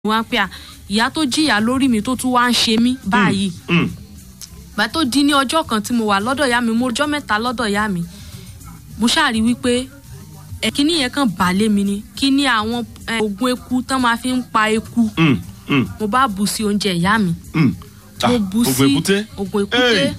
wá pé à ìyá tó jìyà lórí mi tó tún wá ń ṣe mí báyìí Mm. gbà tó di ní ọjọ́ kan tí mo wà lọ́dọ̀ ìyá mi mo ọjọ́ mẹ́ta lọ́dọ̀ ìyá mi mo ṣáàrí wípé ẹ kíní yẹn kàn bà lé mi ni kíní àwọn ẹ, oògùn eku tán máa fi ń pa eku Mm. Mm. mo bá bù sí oúnjẹ ìyá mi Mm. Ah, mo bù sí ogun èkúté. oògùn èkúté Hey.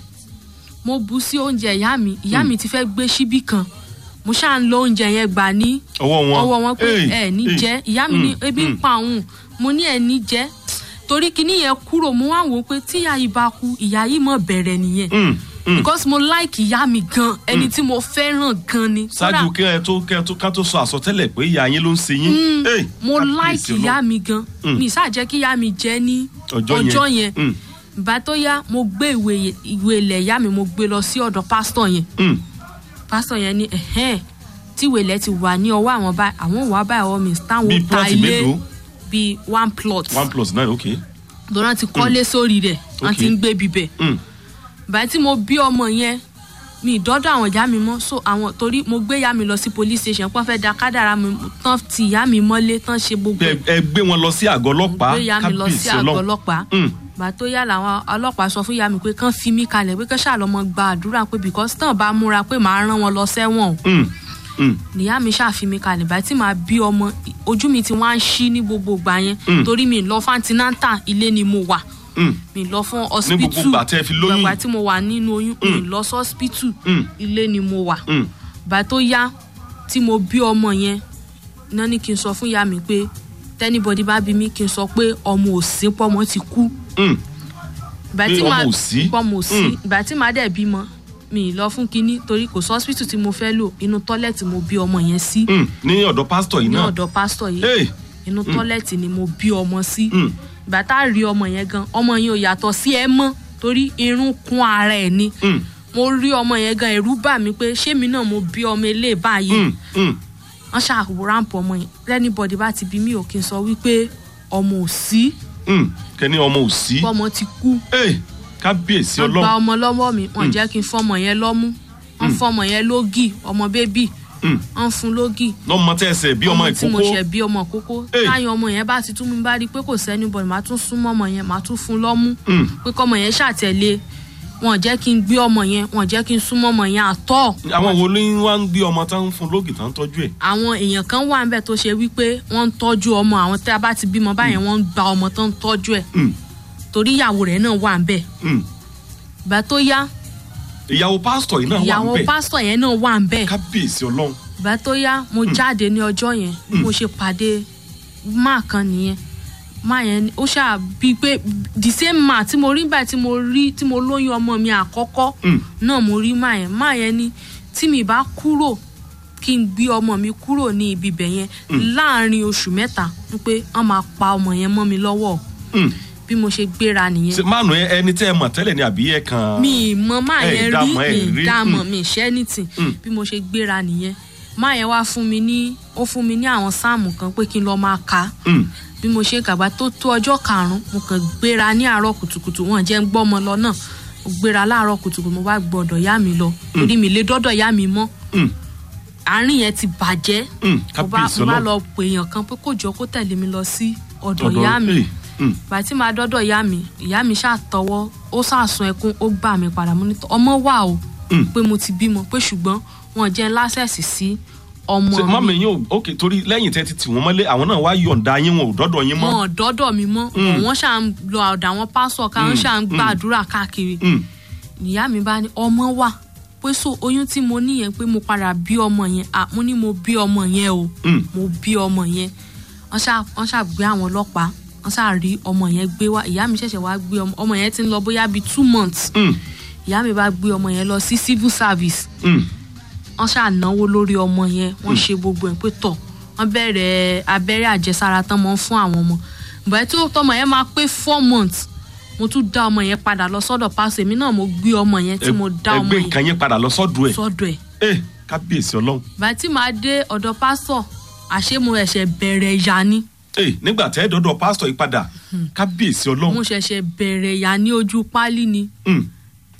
mo bù sí oúnjẹ ìyá mi ìyá mi ti fẹ́ gbé síbí kan mo ṣáà ń lo oúnjẹ yẹn gbà ní ọwọ́ wọn ọwọ́ wọn pé Hey. ẹ ní Hey. jẹ ìyá mi ní Mm. ebi ń Mm. pa òun mo ní ẹ ní jẹ torí kíní yẹn kúrò mo wá wò ó pé tíyà yìí bá kú ìyá yìí mọ̀ bẹ̀rẹ̀ nìyẹn Mm. Mm. because mo like ìyá mi gan ẹni tí mo fẹ́ràn gan ni ṣáájú Kódà kí ẹ tó kí ẹ tó ká tó sọ àsọtẹ́lẹ̀ pé ìyá yín ló ń ṣe yín. Hey, mo kábíyèsí like Ọlọ́run. ìyá mi gan Mm. mi ìsá jẹ́ kí ìyá mi jẹ́ ní Ọjọ́ yẹn. ọjọ́ yẹn Mm. ìgbà tó yá mo gbé ìwé ìwé ilẹ̀ ìyá mi mo gbé lọ sí ọ̀dọ̀ pásítọ̀ yẹn Mm. pásítọ̀ yẹn ní ẹ̀hẹ́n tí ìwé ilẹ̀ ti wà ní ọwọ́ àwọn báyìí àwọn wà báyìí ọwọ́ mi táwọn Bíi ta plot ilé mélòó? bíi one plot one plus nine okay. lọ́nà ti kọ́lé sórí rẹ̀ wọ́n ti Okay. ń gbé bibẹ̀ Mm. báyìí tí mo bí ọmọ yẹn mi ìdọ́dọ̀ àwọn ìyá mi mọ́ so àwọn torí mo gbé ìyá mi lọ sí police station pọ́n fẹ́ da kádàrá mi tán ti ìyá mi mọ́lé tán ṣe gbogbo ẹ ẹ gbé wọn lọ sí àgọ́ ọlọ́pàá gbé ìyá mi lọ sí kábíyèsí àgọ́ Ọlọ́run. ọlọ́pàá Mm. gbà tó yá làwọn ọlọ́pàá sọ fún ìyá mi pé kán fi mí kalẹ̀ pé kán ṣàlọ́mọ gba àdúrà pé because tán bá múra pé màá rán wọn lọ sẹ́wọ̀n o Mm. Mm. nìyá mi ṣàfi mi kalẹ̀ báyìí tí màá bí ọmọ ojú mi ti wá ń ṣí ní gbogbo ìgbà yẹn Mm. torí mi lọ fantinanta ilé ni mo wà Mm. mi lọ fún gbogbo hospital ìgbà tẹ́ fi lóyún? ìgbà tí mo wà nínú oyún mi lọ sí hospital Mm. ilé ni mo wà Mm. bá tó yá tí mo bí ọmọ yẹn náà ní kí n sọ fún ìyá mi pé tẹ́nibọ́dí bá bí mi kí n sọ pé ọmọ òsín pọ́mọ ti kú Mm. ìgbà Pé tí ọmọ màá ò sí? pọ́mọ òsí Mm. ìgbà tí màá dẹ̀ bímọ mi ì lọ fún kinní torí kò sí hospital tí mo fẹ́ lò inú tọ́lẹ̀tì mo bí ọmọ yẹn sí Mm. ní ọ̀dọ̀ pásítọ̀ yìí ní náà. ọ̀dọ̀ pásítọ̀ yìí Hey. inú tọ́lẹ̀tì ni mo bí ọmọ sí Mm. ìgbà tá a rí ọmọ yẹn gan ọmọ yẹn ò yàtọ̀ sí ẹ mọ́ torí irun kún ara ẹ̀ ni Mm. mo rí ọmọ yẹn gan ẹ̀rù bà mí pé ṣé mi náà mo bí ọmọ ilé báyìí Mm. Mm. wọ́n ṣàwò ráǹpù ọmọ yẹn anybody bá ti bí mi ò kí n sọ wípé ọmọ ò sí Mm. kẹ́ni ọmọ ò sí. ọmọ ti kú Hey, kábíyèsí wọ́n gba Ọlọ́run. ọmọ lọ́wọ́ mi wọ́n jẹ́ kí n fọmọ yẹn lọ́mú wọ́n fọmọ yẹn lógì ọmọ bébì Mm. wọ́n fún lógì lọ́mọ tẹ́ ẹsẹ̀ bí ọmọ tí mo ìkókó. ṣẹ̀ bí ọmọ kókó Hey. táyọ̀ ọmọ yẹn bá ti tún mi bá rí i pé kò sẹ́ni bọ̀ màá tún súnmọ́ ọmọ yẹn màá tún fún lọ́mú Mm. pé kọ́mọ yẹn ṣàtẹ̀lé wọn jẹ́ kí n gbé ọmọ yẹn wọn jẹ́ kí n súnmọ́ ọmọ yẹn àtọ́ àwọn wo ni wọ́n ń gbé ọmọ tán ń fún lóògì tán ń tọ́jú ẹ̀. àwọn èèyàn kan wà níbẹ̀ tó ṣe wípé wọ́n ń tọ́jú ọmọ àwọn tí a bá ti bímọ báyẹn wọ́n ń gba ọmọ tó ń tọ́jú ẹ̀ Mm. torí ìyàwó rẹ̀ náà wà níbẹ̀ Mm. ìgbà tó yá ìyàwó pásítọ̀ yìí náà wà ìyàwó ń bẹ̀. pásítọ̀ yẹn náà wà níbẹ̀ kábíyèsí Ọlọ́run. ìgbà tó yá mo jáde ní ọjọ́ yẹn bí mo ṣe pàdé máà kan nìyẹn máà yẹn ni- ó ṣáà bíi pé the same máà tí mo rí báyìí tí mo rí tí mo lóyún ọmọ mi àkọ́kọ́ Mm. náà mo rí máà yẹn máà yẹn ni tí mi bá kúrò kí n gbé ọmọ mi kúrò ní ibi ibẹ̀ yẹn láàrin oṣù mẹ́ta ń pé wọ́n máa pa ọmọ yẹn mọ́ mi lọ́wọ́ Mm. bí mo ṣe gbéra nìyẹn ṣe mánu ẹ- ẹni tẹ́ ẹ mọ̀ tẹ́lẹ̀ ni àbí ẹ kan. mi ì mọ máa ẹ yẹn rí dámọ̀, ẹ mi rí. ì dámọ̀ Mm. mi ì ṣẹ́ nìtì Mm. bí mo ṣe gbéra nìyẹn máa yẹn wá fún mi ní ó fún mi ní àwọn sáàmù kan pé kí n lọ máa kà á Mm. bí mo ṣe kàgbá tó tó ọjọ́ karùn-ún mo kàn gbéra ní àárọ̀ kùtùkùtù wọn jẹ́ ń gbọ́mọ lọ náà mo gbéra láàárọ̀ kùtùkùtù mo bá gbọ́dọ̀ yá mi lọ torí mi lè dọ́dọ̀ yá mi mọ́ Mm. àárín yẹn ti bàjẹ́ Mm. mo bá kábíyèsí mo bá Ọlọ́run. lọ pè èèyàn kan pé kó jọ kó tẹ̀lé mi lọ sí ọ̀dọ̀ Ọ̀dọ̀- ìyá mi Hey. Mm. ìgbà tí màá dọ́dọ̀ ìyá mi ìyá mi ṣàtọwọ́ ó ṣàsun ẹkún ó gbà mí padà mo ní tọ́ ọmọ wà o Mm. pé mo ti bímọ pé ṣùgbọ́n wọn jẹ́ lásẹ̀sì sí ọmọ ṣe mi mọ́mí yín ò ok torí lẹ́yìn tẹ́ ti tì wọ́n mọ́lé àwọn náà wá yọ̀ǹda yín wọn ò dọ́dọ̀ yín mọ́. wọn ò dọ́dọ̀ mi mọ́ wọ́n ṣà ń lọ ọ̀dọ̀ àwọn pásọ̀ ká wọ́n ṣà ń gbàdúrà káàkiri Mm. ìyá mi bá ní ọmọ wà pé so oyún tí mo ní yẹn pé mo padà bí ọmọ yẹn à mo ní mo bí ọmọ yẹn o Mm. mo bí ọmọ yẹn wọ́n ṣà wọ́n ṣà gbé àwọn ọlọ́pàá wọ́n ṣà rí ọmọ yẹn gbé wá ìyá mi ṣẹ̀ṣẹ̀ wá gbé ọmọ ọmọ yẹn ti ń lọ bóyá bíi two months Mm. ìyá mi bá gbé ọmọ yẹn lọ sí civil service Mm. wọ́n ṣáà náwó lórí ọmọ yẹn wọ́n ṣe gbogbo ẹ̀ pé tọ̀ wọ́n bẹ̀rẹ̀ abẹ́rẹ́ àjẹsára tán mọ́ fún àwọn ọmọ bẹ́ẹ̀ tí tọmọ yẹn máa pé four months mo tún dá ọmọ yẹn padà lọ sọ́dọ̀ pásítọ̀ èmi náà mo gbé ọmọ yẹn tí mo dá ọmọ ẹgbẹ́ yẹn nǹkan yín padà lọ sọ́dọ̀ ẹ̀. sọ́dọ̀ ẹ̀ ẹ kábíyèsí Ọlọ́run. bẹ́ẹ̀ tí màá dé ọ̀dọ̀ pásítọ̀ àṣé mo ẹ̀ṣẹ̀ bẹ̀rẹ̀ ìyá ni ẹ nígbà tẹ́ dọ́dọ̀ pásítọ̀ yìí padà kábíyèsí Ọlọ́run. mo ṣẹ̀ṣẹ̀ bẹ̀rẹ̀ ìyá ní ojú pálí ni Mm.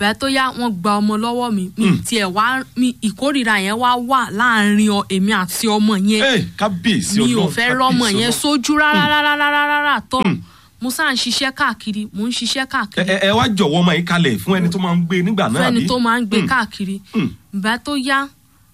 bẹ́ẹ̀ tó yá wọ́n gba ọmọ lọ́wọ́ mi mi tiẹ̀ wá mi ìkórìíra yẹn wá wà láàrin ọ- èmi àti ọmọ yẹn ẹ kábíyèsí mi ò ọlọ́run fẹ́ rọ́mọ kábíyèsí yẹn Ọlọ́run. sójú rárá rárá rárá rárá tọ́ mo sáà ń ṣiṣẹ́ káàkiri mo ń ṣiṣẹ́ ẹ káàkiri ẹ- ẹ wá jọ̀wọ́ ọmọ yìí kalẹ̀ fún ẹni tó máa ń gbé nígbà náà fẹ́ni àbí? tó máa ń gbé Mm. káàkiri Mm. ìgbà tó yá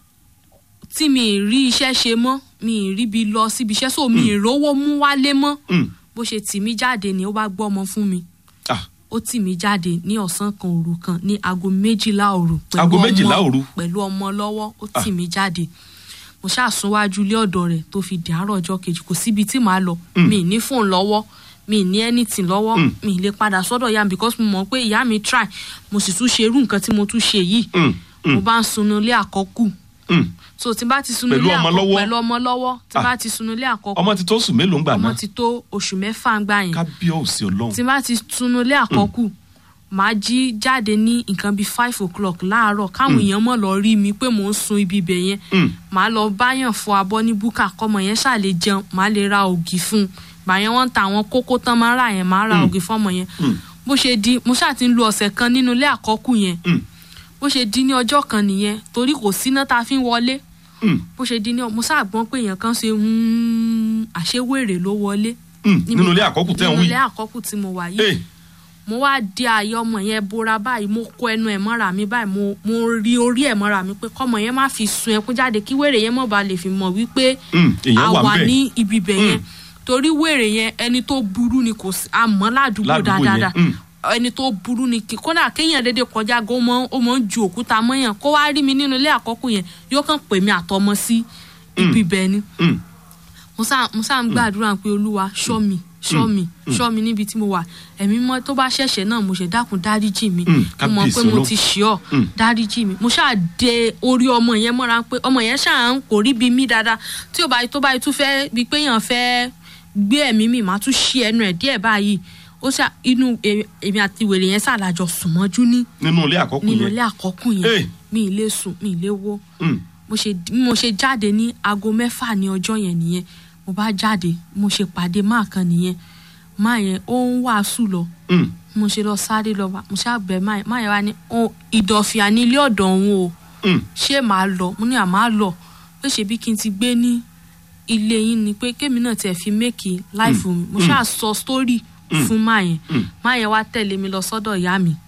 tí mi ì rí iṣẹ́ ṣe mọ́ mi ì ríbi lọ síbi iṣẹ́ so mi ì rówó mú wálé mọ́ Mm. bó ṣe tì mí jáde ni ó bá gbọ́ ọmọ fún mi Ah, ó tì mí jáde ní ọ̀sán kan òru kan ní aago méjìlá òru pẹ̀lú Aago ọmọ- méjìlá òru? pẹ̀lú ọmọ lọ́wọ́ ó tì mí jáde mo ṣàsúnwájú ilé ọ̀dọ̀ rẹ̀ tó fi di àárọ̀ ọjọ́ kejì kò síbi tí màá lọ mi ì ní fóònù lọ́wọ́ mi ì ní anything lọ́wọ́ mi ì lè padà sọ́dọ̀ ìyá mi because mo mọ̀ pé ìyá mi try mo sì tún ṣe irú nǹkan tí mo tún ṣe yìí mm, mo bá ń sunu ilé àkọ́kù mm. so tí n bá ti sunu Pẹ̀lú ilé ọmọ àkọ́kù lọ́wọ́? pẹ̀lú ọmọ lọ́wọ́ tí n Ah. bá ti sunu ilé àkọ́kù ọmọ ti tó sùn mélòó ń gbà ọmọ náà ti tó oṣù mẹ́fà ń gbà yẹn kábíyèsí ọlọ́run tí n bá ti tunu ilé àkọ́kù màá jí jáde ní nǹkan bíi five o'clock láàárọ̀ káwọn èèyàn mọ̀ lọ rí mi pé mò ń sun ibi ibẹ̀ yẹn Mm. màá lọ báyàn fọ abọ́ ní búkà kọ́mọ yẹn ṣáà lè jẹun màá lè ra ògì fún un gbà yẹn wọ́n ń ta àwọn kókó tán máa ń rà yẹn màá ra ògì fọ́mọ yẹn bó ṣe di mo ṣáà ti ń lo ọ̀sẹ̀ kan nínú ilé àkọ́kù yẹn Mm. bó ṣe di ní ọjọ́ kan nìyẹn torí kò síná tá a fi ń wọlé Mm. bó ṣe di ní mo ṣáà gbọ́n pé èèyàn kan ṣe "Hmm, àṣewèrè ló wọlé Mm. nínú ilé àkọ́kù tẹ́ ń nínú wí ilé àkọ́kù tí mo wà yìí Eh, mo wá di ààyè ọmọ yẹn bora báyìí mo kó ẹnu ẹ̀ mọ́ra mi báyìí mo mo rí orí ẹ̀ mọ́ra mi pé kọ́mọ yẹn má fi sun ẹkún jáde kí wèrè yẹn mọ̀ bá lè fi mọ̀ wípé mm, èèyàn a wà wà ń bẹ̀ ní ibi ibẹ̀ yẹn torí wèrè yẹn ẹni tó burú ni kò sí àmọ́ ládùúgbò Ládùúgbò yẹn, dáadáa mm. ẹni tó burú ni kí kódà kéèyàn dédé kọjá gan ó mọ- ó mọ ń ju òkúta mọ́yàn kó wá rí mi nínú ilé àkọ́kù yẹn yóò kàn pè mí àtọmọ sí ibi ibẹ̀ ni Mm. mo sá mo sá ń gbàdúrà pé olúwa ṣọ́ mi ṣọ́ mi ṣọ́ mi níbi tí mo wà ẹ̀mí mọ́ tó bá ṣẹ̀ṣẹ̀ náà mo ṣe dákun dáríjì mi Mm, mo mọ̀ pé kábíyèsí mo Ọlọ́run. ti ṣì ọ́ Mm. dáríjì mi mo ṣáà de orí ọmọ yẹn mọ́ra pé ọmọ yẹn ṣáà ń kò rí bí mi dáadáa tí ò bá tó bá tún fẹ́ bí pé èèyàn fẹ́ gbé ẹ̀mí mi màá tún ṣí ẹnu ẹ̀ díẹ̀ báyìí ó ṣá inú èmi èmi àti wèrè yẹn ṣàlàjọ sùn mọ́jú ní nínú ilé àkọ́kù nínú yẹn ilé àkọ́kù Eh. yẹn mi ì lè sùn mi ì lè wó Mm. mo ṣe bí mo ṣe jáde ní aago mẹ́fà ní ọjọ́ yẹn nìyẹn mo bá jáde mo ṣe pàdé máa kan nìyẹn máa yẹn ó ń wàásù lọ Mm. mo ṣe lọ sáré lọ bá mo ṣe àgbẹ̀ máa yẹn máa yẹn wá ní "Ó, ìdọ̀fìà ní ilé ọ̀dọ̀ òun o Mm. ṣé màá lọ mo ní àmà lọ pé ṣebí kí n ti gbé ní ilé yín ni pé kémi náà tiẹ̀ fi méèkì láìfù mi mo ṣáà sọ sítórì fún máa yẹn Mm. máa yẹn wá tẹ̀lé mi lọ sọ́dọ̀ ìyá mi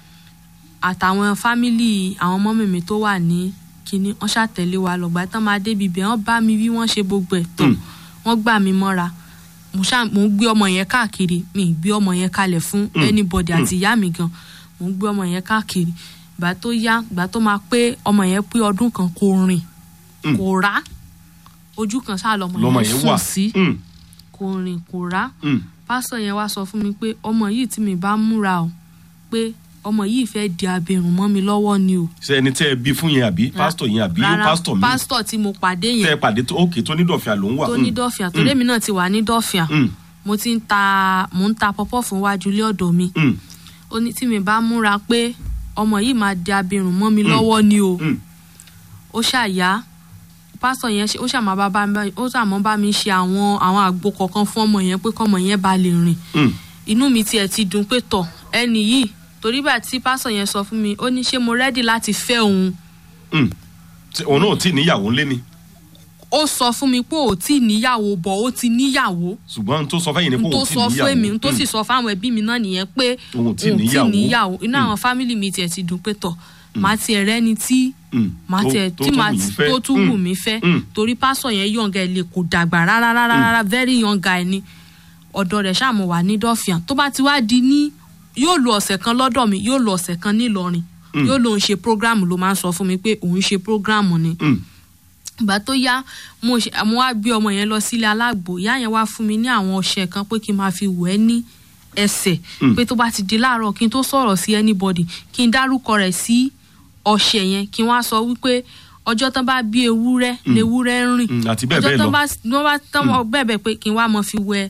àtàwọn fámìlì àwọn mọ́mì mi tó wà ní kinní wọ́n ṣàtẹ̀lé wa lọ́gbà tán máa débi ibẹ̀ wọ́n bá mi wí wọ́n ṣe gbogbo ẹ̀ tán Mm. wọ́n gbà mí mọ́ra mo ṣáà mo ń gbé ọmọ yẹn káàkiri mi ì gbé ọmọ yẹn kalẹ̀ fún anybody àti ìyá mi gan mo ń gbé ọmọ yẹn káàkiri ìgbà tó yá ìgbà tó máa pé ọmọ yẹn pé ọdún kan kò rìn Mm. kò rá ojú kan ṣáà lọmọ lọmọ yẹn yẹn sùn wà sí Mm. kò rìn kò rá Mm. pásítọ̀ yẹn wá sọ fún mi pé ọmọ yìí tí mi bá múra o pé ọmọ yìí fẹ́ di abirùn mọ́ mi lọ́wọ́ ni o. ṣe ẹni tẹ́ ẹ bí fún yẹn àbí pásítọ̀ yẹn àbí Rárá, pásítọ̀ mi pásítọ̀ tí mo pàdé tẹ́ ẹ yẹn pàdé tó òkè tó ní dọ̀fìà ló ń wà tó Mm. ní dọ́fìà torí èmi náà ti wà ní dọ́fìà Mm. mo ti ń ta mò ń ta pọ́pọ́ fún wájú ilé ọ̀dọ̀ mi Mm. ó ní tí mi bá múra pé ọmọ yìí máa di abirùn mọ́ mi lọ́wọ́ ni o Mm. ó ṣàyà pásítọ̀ yẹn ṣe ó ṣàmọ́ bá bá mi ó ṣàmọ́ bá mi ṣe àwọn àwọn àgbo kọ̀ọ̀kan fún ọmọ yẹn pé kọ́mọ yẹn bá lè rìn Mm. inú mi tiẹ̀ ti dùn pé tọ̀ ẹni yìí torí bá tí pásọ̀ yẹn sọ fún mi ó ní ṣé mo rẹ́dì láti fẹ́ òun Mm. Ṣé òun náà ò tí ì níyàwó ńlé ni ó sọ fún mi pé ò tí ì níyàwó bọ̀ ó ti níyàwó ṣùgbọ́n n tó sọ fẹ́yìn ni pé n tó òun tí ì sọ níyàwó fún èmi n tó Mm. sì sọ fáwọn ẹbí mi náà nìyẹn pé Òun ò tí ì níyàwó. níyàwó inú Mm. àwọn fámìlì mi tiẹ̀ ti dùn pé tọ̀ màá tiẹ̀ rẹ́ni tí Mm. màá Tó- tiẹ̀ tó tí tún màá wù yín fẹ́. tó tún Mm. wù mí fẹ́ Mm. torí pásọ̀ yẹn yọ̀ǹga ẹ̀ lè kò dàgbà rárá rárá rárá very young guy ni ọ̀dọ̀ rẹ̀ ṣáà mo wà ní dọ́fìàn tó bá ti wá di ní yóò lo ọ̀sẹ̀ kan lọ́dọ̀ mi yóò lo ọ̀sẹ̀ kan nílọrin yóò lóun ṣe prógráàmù ló máa ń sọ fún mi pé òun ṣe prógráàmù ni Mm. ìgbà tó yá mo ṣe mo wá gbé ọmọ yẹn lọ sílé alágbo ìyá yẹn wá fún mi ní àwọn ọṣẹ kan pé kí n máa fi wẹ̀ ẹ́ ní ẹsẹ̀ pé tó bá ti di láàárọ̀ kí n tó sọ̀rọ̀ sí anybody kí n dárúkọ rẹ̀ sí ọṣẹ yẹn kí n wá sọ wípé ọjọ́ tán bá bí ewúrẹ́ lewúrẹ́ ń rìn Mm, àti bẹ́ẹ̀ ọjọ́ bẹ́ẹ̀ tán lọ. bá wọ́n bá tán wọ́n bẹ́ẹ̀ bẹ́ẹ̀ pé kí n wá mọ fi wẹ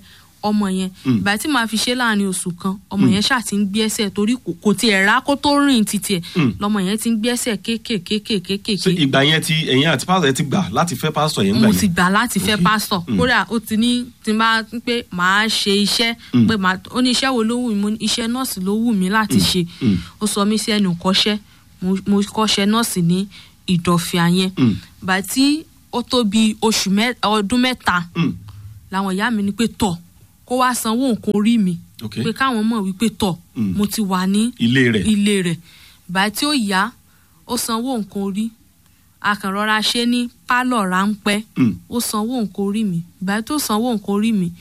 ọmọ yẹn Mm. ìgbà tí màá fi ṣe láàrin oṣù kan ọmọ yẹn ṣáà ti ń gbé ẹsẹ̀ torí kò- kò tiẹ̀ rà kó tó rìn títí ẹ̀ Mm. lọmọ yẹn ti ń gbé ẹsẹ̀ kéékèèké ṣé kéékèèké ìgbà yẹn ti ẹ̀yin àti pásítọ̀ yẹn ti gbà láti fẹ́ pásítọ̀ yẹn gbà mo ti yẹn gbà láti fẹ́ Okay. pásítọ̀ Mm. kódà ó ti ní tí n bá ń pé màá ṣe iṣẹ́ Mm. pé màá ó ní iṣẹ́ wo ló wù mí mo ní iṣẹ́ nọ́ọ̀sì ló wù mí láti ṣe Mm. ó sọ mí sí ẹnu kọ́ṣẹ́ mo- mo kọ́ṣẹ́ nọ́ọ̀sì ní ìdọ̀fìà yẹn Mm. gbà tí ó tó bí oṣù mẹ́- ọdún mẹ́ta Mm. làwọn ìyá mi ní pé tọ̀ kó wá sanwó nǹkan orí mi Okay. pé káwọn mọ̀ wípé tọ̀ Mm. mo ti wà ní ilé rẹ̀ ilé rẹ̀ gbà tí ó yá ó sanwó nǹkan orí akànrọ́ra ṣe ní pálọ̀ ráńpẹ́ Mm. ó sanwó nǹkan orí mi ìgbà tó sanwó nǹkan orí mi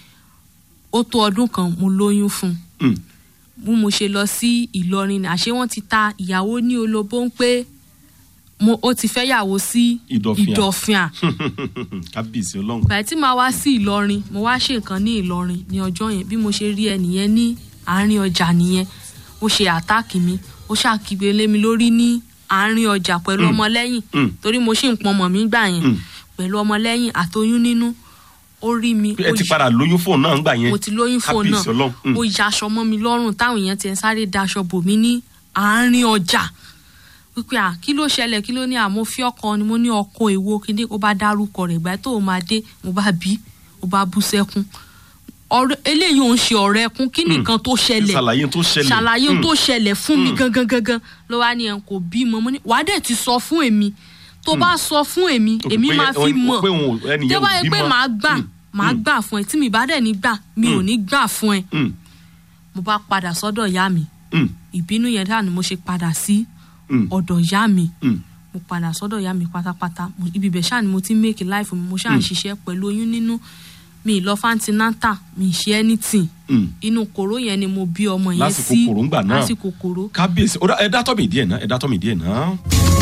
ó tó ọdún kan mo lóyún fún un Mm. bí mo ṣe lọ sí ìlọrin ni àṣé wọn ti ta ìyàwó ní olóbó ń pé mo ó ti fẹ́ yàwó sí Ìdọ̀fìà. ìdọ̀fìà kábíyèsí ọlọ́run ìgbà tí màá wá sí ìlọrin mo wá ṣe nǹkan ní ìlọrin ní ọjọ́ yẹn bí mo ṣe rí ẹnìyẹn ní àárín ọjà nìyẹn ó ṣe àtáàkì mi ó ṣàkígbe lé mi lórí ní àárín ọjà pẹ̀lú ọmọlẹ́yìn Mm. torí mo ṣì ń pọnmọ̀ mí gbà yẹn Mm. pẹ̀lú ọmọlẹ́yìn àtoyún nínú ó rí mi ẹ ó ti yí- padà lóyún fóònù náà ńgbà yẹn mo ti lóyún fóònù kábíyèsí náà ọlọ́run Mm. ó ya aṣọ mọ́ mi lọ́rùn táwọn èèyàn ti ẹ̀ sáré daṣọ bò mí ní àárín ọjà wípé à kí ló ṣẹlẹ̀ kí ló ní àmọ́ fi ọkọ ni mo ní ọkọ èwo kíndé ó bá dárúkọ rẹ̀ ìgbà tó o máa dé mo bá bí ó bá bú sẹ́kún ọ̀rẹ́ eléyìí ò ń ṣe ọ̀rẹ́ ẹkún kí nìkan tó ṣẹlẹ̀ ṣàlàyé tó ṣẹlẹ̀ ṣàlàyé ohun Mm. tó ṣẹlẹ̀ fún mi Mm. gangan gangan ló wá ní ẹ̀ kò bímọ mo ní wàá dẹ̀ ti sọ fún èmi tó bá sọ fún èmi Okay, èmi pé máa fi ẹni- mọ̀ pé òun ò- ẹnìyẹn tó ò bá yẹ pé bímọ. màá gbà Mm. màá Mm. gbà fún ẹ tí mi bá dẹ̀ ní gbà mi ò Mm. ní gbà fún ẹ Mm. mo bá padà sọ́dọ̀ ìyá mi Mm. ìbínú yẹn dáa ni mo ṣe padà sí Mm. ọ̀dọ̀ ìyá mi Mm. mo padà sọ́dọ̀ ìyá mi pátápátá Mo- ibi ibẹ̀ ṣáà ni mo ti ń make life mi mo ṣáà ń ṣiṣẹ́ pẹ̀lú oyún nínú mi ì lọ fantinata mi ì ṣe anything Mm. inú kòró yẹn ni mo bí ọmọ yẹn Lásìkò sí kòró ńgbà náà. lásìkò kòró kábíyèsí ó dá- ẹ dátọ́ mi díẹ̀ náà ẹ dátọ́ mi díẹ̀ náà.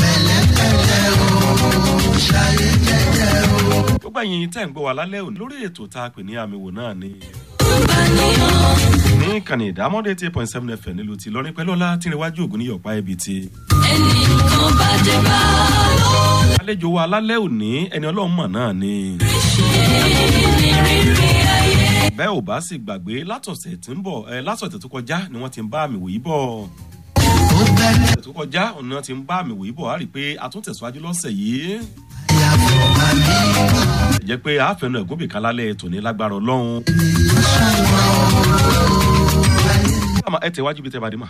gbogbo ẹ̀yin tẹ́ ń gbọ́ wa lálẹ́ òní lórí ètò tá a pè ní àmì wò náà ni. ní ìkànnì ìdámọ́dé eight point seven fm nílùú ti lọ́rin pẹ̀lú ọlá tí ìrìnwájú ògùn ní yọ̀pá ibi ti. àlejò wa lálẹ́ òní ẹni ọlọ́run mọ̀ náà ni. bẹ́ẹ̀ ò bá sì gbàgbé látọ̀sẹ̀ tí ń bọ̀ ẹ látọ̀sẹ̀ tó kọjá ni wọ́n ti ń bá àmì wòyí bọ̀ ọ̀sẹ̀ tó kọjá ọ̀nà tí ń bá àmì wòye bọ̀ á rí i pé a tún tẹ̀síwájú lọ́sẹ̀ yìí. jẹ́ pé àáfẹ́nu ẹ̀gúnbì kan lálẹ́ tòní lágbára ọlọ́run. Àmọ́ ẹ tẹ̀wájú bí tẹ́ bá dé mà.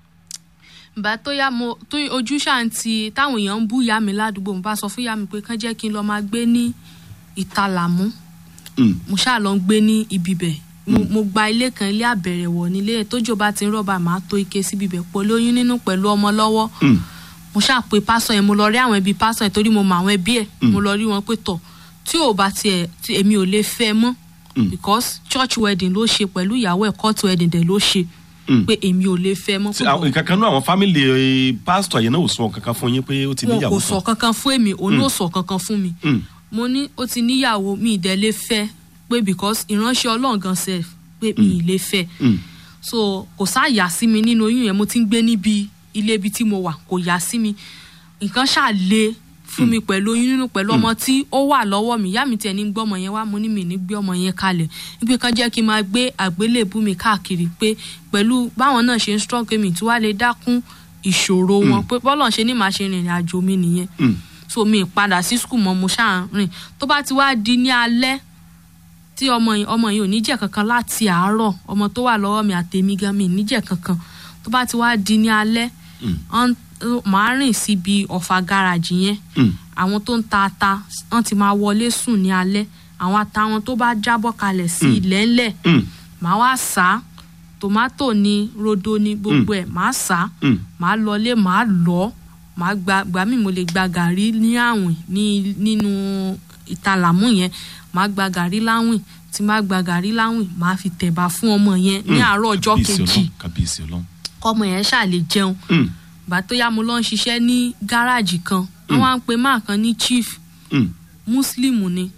ìgbà tó yá mo tó ojú ṣáà ń ti táwọn èèyàn ń bú ìyá mi ládùúgbò mo bá sọ fún ìyá mi pé kán jẹ́ kí n lọ máa gbé ní ìtalàmú Mm, mo ṣáà lọ ń gbé ní ibi bẹ̀ mo, mo gba ilé kan ilé àbẹ̀rẹ̀wọ̀ nílé tójò bá ti ń rọ̀bà máa tó ike síbi bẹ̀ pọ̀ lóyún nínú pẹ̀lú ọmọ lọ́wọ́ mm, mo ṣáà pe pásọ yẹn mo lọ rí àwọn ẹbí pásọ yẹn torí mo mọ àwọn ẹbí ẹ mo lọ rí wọn pé tọ tí ò bá tiẹ̀ tí èmi ò lè fẹ́ mọ́ Mm. because church wedding ló ṣe pẹ̀lú ìyàwó ẹ̀ court wedding dẹ̀ ló ṣe mm. pé èmi ò lè fẹ́ mọ́ Tí àwọn- nǹkan kan náà àwọn fámìlì eh, pásítọ̀ yẹn náà ò sọ kankan fún yín pé ó ti wọn níyàwó kò sọ kankan fún èmi òun ò sọ kankan fún mi Mm, mo ní ó ti níyàwó mi ì dẹ̀ lè fẹ́ pé because ìránṣẹ́ ọlọ́run gan sef pé mi ì lè fẹ́ mm, so kò sáàyà sí mi nínú oyún yẹn mo ti ń gbé níbi ilé ibi tí mo wà kò yà sí mi nǹkan ṣáà le fún mi pẹ̀lú oyún nínú pẹ̀lú ọmọ tí ó wà lọ́wọ́ mi ìyá mi tiẹ̀ ní gbé ọmọ yẹn wá mo ní mi ní gbé ọmọ yẹn kalẹ̀ wípé kan jẹ́ kí n máa gbé àgbélébú mi káàkiri pé pẹ̀lú báwọn náà ṣe ń strong mi tí wàá lè dákún ìṣòro wọn pé bọ́lọ̀ ṣe ní màá ṣe rìnrìn àjò mi nìyẹn mm. so mi padà sí skul mọ́ mo ṣáà ń rìn tó bá ti wá di ní alẹ́ tí ọmọ yìí ọmọ yìí ò ní jẹ kankan láti àárọ̀ ọmọ tó wà lọ́wọ́ mi àtèmi gan mi ò ní jẹ kankan tó bá ti wá di ní alẹ́ Mm. ọ́n- màá rìn síbi ọ̀fà gáràjì yẹn Mm. àwọn tó ń ta ata wọ́n ti máa wọlé sùn ní alẹ́ àwọn ata wọn tó bá jábọ́ kalẹ̀ sí ilẹ̀ ńlẹ̀ Mm, màá wá sá á. tòmátò ni rodo ni gbogbo ẹ̀ màá sá á. mm. màá lọlé màá lọ màá gba gbà mí mo lè gba gàrí ní àwìn ní nínú ìtalàmú yẹn màá gba gàrí láwìn tí màá gba gàrí láwìn màá fi tẹ̀bà fún ọmọ yẹn ní àárọ̀ ọjọ́ Kábíyèsí kejì Ọlọ́run, kábíyèsí ọlọ́run. kọ́mọ yẹn ṣáà lè jẹun Mm, gbà tó yá mo lọ ń ṣiṣẹ́ ní gáràjì kan wọ́n wá ń pe máa kan ní chief mm, muslim ni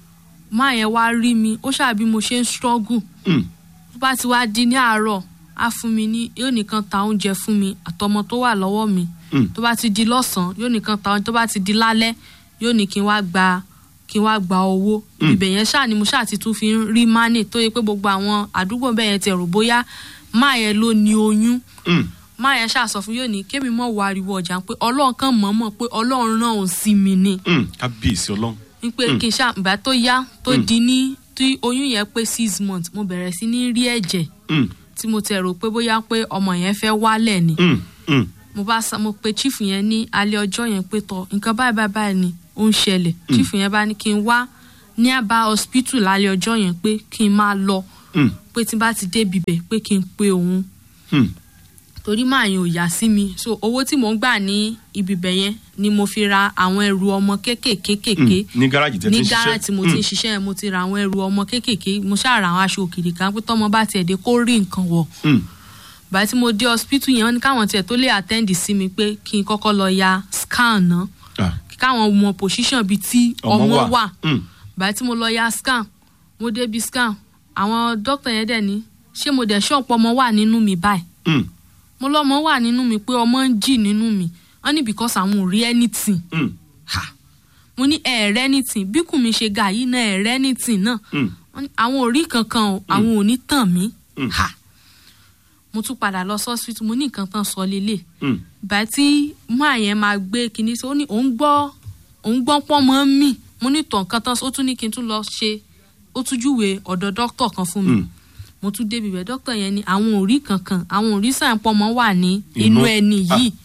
máa yẹn wá rí mi ó ṣàbí mo ṣe ń struggle mm. tó bá ti wá di ní àárọ̀ á fún mi ní yóò nìkan ta oúnjẹ fún mi àtọmọ tó wà lọ́wọ́ mi Mm. tó bá ti di lọ́sàn-án yóò nìkan ta oúnjẹ tó bá ti di lálẹ́ yóò ní kí n wá gba kí n wá gba owó ibẹ̀ yẹn ṣáà ni mo ṣáà ti tún fi ń rí mánì tó yẹ pé gbogbo àwọn àdúgbò bẹ́ẹ̀ yẹn ti rò bóyá máa yẹn ló ní oyún Mm. máa yẹn ṣáà sọ fún yóò ní kémi mọ̀ wá ariwo ọjà pé ọlọ́run kan mọ̀ mọ̀ pé ọlọ́run rán òun sí mi ni Mm. kábíyèsí ọlọ́run. n pé kí n ṣáà ìgbà tó yá tó di ní tí oyún yẹn pé six months mo bẹ̀rẹ̀ sí ní rí ẹ̀jẹ̀ Mm. tí mo tẹ̀ rò pé bóyá pé ọmọ yẹn fẹ́ wálẹ̀ ni Mm. Mm. mo bá sa mo pe chief yẹn ní alẹ́ ọjọ́ yẹn pé tọ nǹkan báyìí báyìí báyìí ni ó ń ṣẹlẹ̀ chief yẹn bá ní kí n wá ní àbá hospital lálẹ́ ọjọ́ yẹn pé kí n máa lọ Mm. pé tí n bá ti débi bẹ̀ pé kí n pe òun Mm. torí máa yẹn ò yá sí mi so owó tí mò ń gbà ní ibi bẹ̀ yẹn ni mo fi ra àwọn ẹrù ọmọ kéékèèké kéékèèké Mm. ní gáràjì tẹ́ ti ní ń ṣiṣẹ́. gáràjì tí mo ti ń ṣiṣẹ́ yẹn mo ti ra àwọn ẹrù ọmọ kéékèèké mo ṣáà ra àwọn aṣọ òkìrì kan pé tọmọ bá tiẹ̀ dé kó rí nǹkan wọ̀ Mm. bàtí tí mo dé hospital yẹn wọ́n ní káwọn tiẹ̀ tó lè attend sí mi pé kí n kọ́kọ́ lọ ya scan náà Ah. kí káwọn mọ position bíi tí Ọmọ ọmọ wà. wà Mm. bàtí tí mo lọ ya scan mo débi scan àwọn dókítà yẹn dẹ̀ ní ṣé mo dẹ̀ ṣọ́ọ̀pọ̀ ọmọ wà nínú mi báyìí Mm. mo lọ́mọ wà nínú mi pé ọmọ ń jì nínú mi wọ́n ní because àwọn ò rí anything Mm. ha mo ní ẹ̀ẹ̀rẹ́ anything bí kùn mi ṣe ga yìí náà ẹ̀ẹ̀rẹ́ anything náà Mm. wọ́n ní àwọn ò rí kankan o àwọn ò ní tàn mí Mm. ha mo tún padà lọ sọ́sítù mo ní nǹkan tán sọ lélẹ̀ Mm. bá tí máa yẹn máa gbé kinní sí ó ní òun gbọ́ òun gbọ́ pọ́ mọ́ mì mo ní tàn kan tán ó tún ní kí n tún lọ ṣe ó tún júwe ọ̀dọ̀ dókítà kan fún mi Mm. mo tún débi bẹ̀ dókítà yẹn ni àwọn ò rí kankan àwọn ò rí sàn pọ́ mọ́ wà ní Inú. inú ẹni Ah. yìí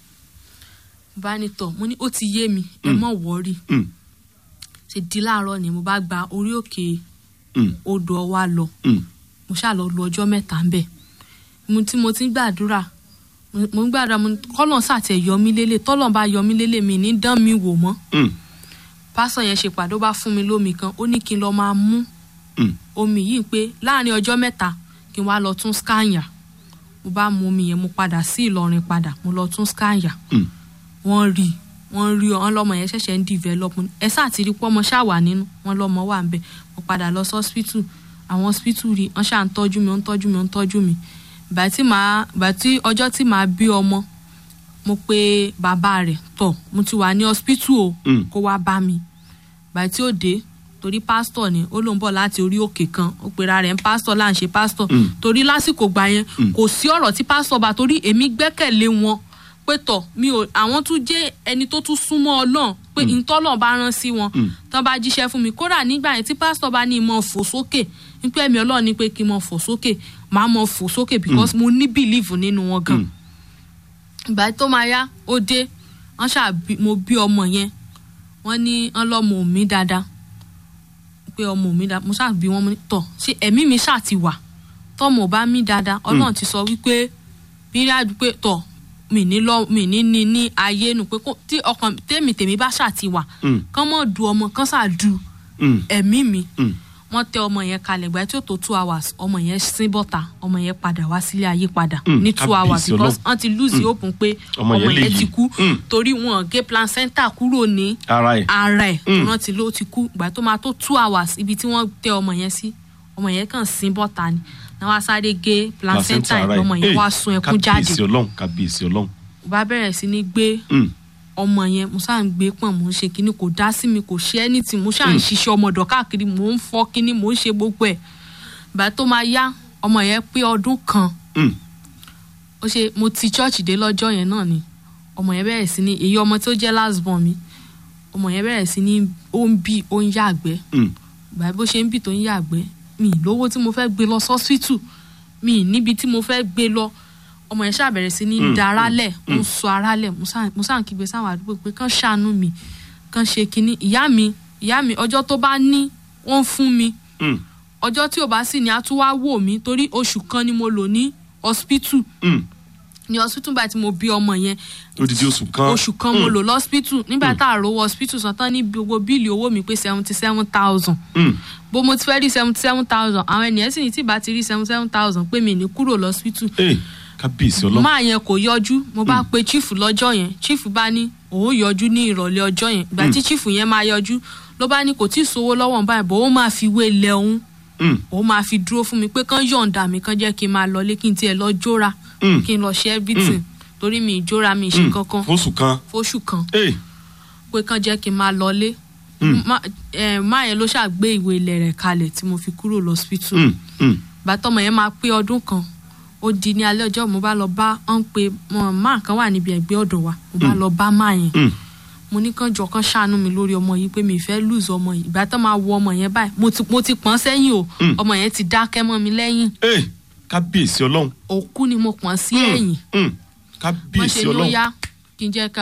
bá ní tọ̀ mo ní ó ti yé mi ẹ Mm. mọ̀ wọ́ọ̀rì Mm. ṣe di láàárọ̀ ni mo bá gba orí òkè Mm. odò ọwá lọ Mm. mo ṣáà lọ lu ọjọ́ mẹ́ta ń bẹ̀ mo tí mo ti ń gbàdúrà mo- mo ń gbàdúrà mo ní kọ́lọ̀ sàtẹ̀ yọ mí lélẹ̀ tọ́lọ̀ bá yọ mí lélẹ̀ mi ní dán mi wò mọ́ Mm. pásọ̀ yẹn ṣe pàdé ó bá fún mi lómi kan ó ní kí n lọ máa mú Mm. omi yìí pé láàrin ọjọ́ mẹ́ta kí n wá lọ tún skanya mo bá mu omi yẹn mo padà sí Ìlọrin padà mo lọ tún skanya Mm. wọ́n rí wọ́n rí ọ lọ́mọ yẹn ṣẹ̀ṣẹ̀ ń develop ni. ẹ sáà ti rí pọ́mọ ṣáà wà nínú wọn lọ́mọ wà ń bẹ̀ mo padà lọ sí hospital àwọn hospital rí wọ́n ṣáà ń tọ́jú mi wọ́n ń tọ́jú mi wọ́n ń tọ́jú mi ìgbà tí màá ìgbà tí ọjọ́ tí màá bí ọmọ mo pe bàbá rẹ̀ tọ̀ mo ti wà ní hospital o Mm. kó wá bá mi ìgbà tí ó dé torí pásítọ̀ ni ó ló ń bọ̀ láti orí òkè kan ó pera rẹ̀ ń pásítọ̀ là ń ṣe pásítọ̀ Mm. torí lásìkò gbà yẹn kò sí ọ̀rọ̀ tí pásítọ̀ bá torí èmi gbẹ́kẹ̀lé wọn pé tọ̀ mi ò àwọn tún jẹ́ ẹni tó tún súnmọ́ ọlọ́run pé ìtọ́lọ̀ bá rán sí wọn Mm. tán bá jíṣẹ́ fún mi kódà nígbà yẹn tí pásítọ̀ bá ní ìmọ̀ fò sókè nípa ẹ̀mí ọlọ́run ní pé kí n mọ̀ fò sókè màá mọ̀ fò sókè because mo ní believe nínú wọn gan Mm. ìgbà tó máa yá ó dé wọ́n ṣáà bí- mo bí ọmọ yẹn wọ́n ní wọ́n lọ́mọ mi dáadáa pé ọmọ mi dáadáa mo ṣáà bí wọn mo ní tọ̀ ṣé ẹ̀mí mi ṣáà ti wà tọ́mọ ò bá mí dáadáa ọlọ́run ti sọ wípé bíráàdù pé tọ̀ mi ní lọ mi ní ní ní ayé nu pé kó- tí ọkàn tèmi tèmi bá ṣáà ti wà Mm. kán mọ̀ du ọmọ kán ṣáà du Mm. ẹ̀mí mi Mm. wọ́n tẹ ọmọ yẹn kalẹ̀ gbà tí ó tó two hours ọmọ yẹn sín bọ́ta ọmọ yẹn padà wá sílé ayé padà Mm, ní two kábíyèsí hours because Ọlọ́run. wọ́n ti lose hope pé Ọmọ ọmọ yẹn lè yẹn ti yí. kú Mm. torí wọn gé placenta kúrò ní ara ẹ̀. ara ẹ̀ Mm. wọ́n ti ló ti kú gbà tó máa tó two hours ibi tí wọ́n tẹ ọmọ yẹn sí ọmọ yẹn kàn sín bọ́ta ni náà wá sáré gé placenta ara ẹ̀ ẹ̀. ọmọ yẹn Hey, wá sun ẹkún jáde kábíyèsí ọlọ́run kábíyèsí ọlọ́run. mo bá bẹ̀rẹ̀ sí ní gbé Mm. ọmọ yẹn mo ṣáà ń gbé pọ̀n mo ń ṣe kínní kò dá sí mi kò ṣe anything mo ṣáà ń ṣiṣẹ́ ọmọdọ̀ káàkiri mo ń fọ́ kínní mo ń ṣe gbogbo ẹ̀ ìgbà tó máa yá ọmọ yẹn pé ọdún kan Mm. ó ṣe mo ti church dé lọ́jọ́ yẹn náà ni ọmọ yẹn bẹ̀rẹ̀ sí ní èyí ọmọ tó jẹ́ last born mi ọmọ yẹn bẹ̀rẹ̀ sí ní ó ń bì ó ń yàgbẹ́ Mm. ìgbà bó ṣe ń bì tó ń yàgbẹ́ mi ì lówó tí mo fẹ́ gbé lọ sọ́sítù mi ì níbi tí mo fẹ́ gbé lọ ọmọ yẹn ṣáà bẹ̀rẹ̀ sí ní Mm, da ara lẹ̀ ó ń sọ ara lẹ̀ mo ṣáà- mo ṣáà ń kígbe sáwọn àdúgbò pé kán ṣàánú mi kán ṣe kinní ìyá mi ìyá mi ọjọ́ tó bá ní wọ́n fún mi Mm. ọjọ́ tí ò bá sì ní a tún wá wò mí torí oṣù kan ni mo lò ní hospital Mm. ní hospital báyìí tí mo bí ọmọ yẹn odidi oṣù kan. oṣù kan mo lò lọ́spítù nígbà tá a rówó hospital san tán ní gbogbo bíìlì owó mi pé seventy seven thousand Mm. bó mo ti fẹ́ rí seventy seven thousand àwọn ènìyàn sì ní tí ìbá ti rí seventy seven thousand pé mi ní kúrò lọ́spítù Hey, kábíyèsí ọlọ́run. máa yẹn kò yọjú mo bá pe chief lọ́jọ́ yẹn chief bá ní òun yọjú ní ìrọ̀lẹ́ ọjọ́ yẹn ìgbà tí chief yẹn máa yọjú ló bá ní kò tí ì sówó lọ́wọ́ báyìí bó òun máa fi wé lẹ̀ òun Mm. òun máa fi dúró fún mi pé kán yọ̀ǹda mi kán jẹ́ kí n máa lọlé kí n tiẹ̀ lọ jóra Mm. kí n lọ ṣe everything torí mi ì jóra mi ì ṣe Mm. kankan fóṣù kan. fóṣù kan Hey. pé kán jẹ́ kí n máa lọlé má eh, má yẹn ló ṣàgbé ìwé ilẹ̀ rẹ̀ kalẹ̀ tí mo fi kúrò lọ́sípítù Mm, mm. bàtọ́mọ yẹn máa pé ọdún kan ó di ní alẹ́ ọjọ́ mo bá lọ bá ọ́n pé máa kan wà níbi ẹ̀gbẹ́ ọ̀dọ̀ wa mo bá lọ bá máa yẹn Mm. mo ní kàn jọ kàn ṣàánú mi lórí ọmọ yìí pé mi ì fẹ́ lùzọ ọmọ yìí ìgbà tó máa wo ọmọ yẹn báyìí mo ti mo ti pọ́n sẹ́yìn o Mm. ọmọ yẹn ti dákẹ́ mọ́ mi lẹ́yìn Ee, kábíyèsí ọlọ́run òkú ni mo pọ́n sí ẹ̀yìn Mm, wọ́n ṣe kábíyèsí ló ọlọ́run yá kí n jẹ́ ká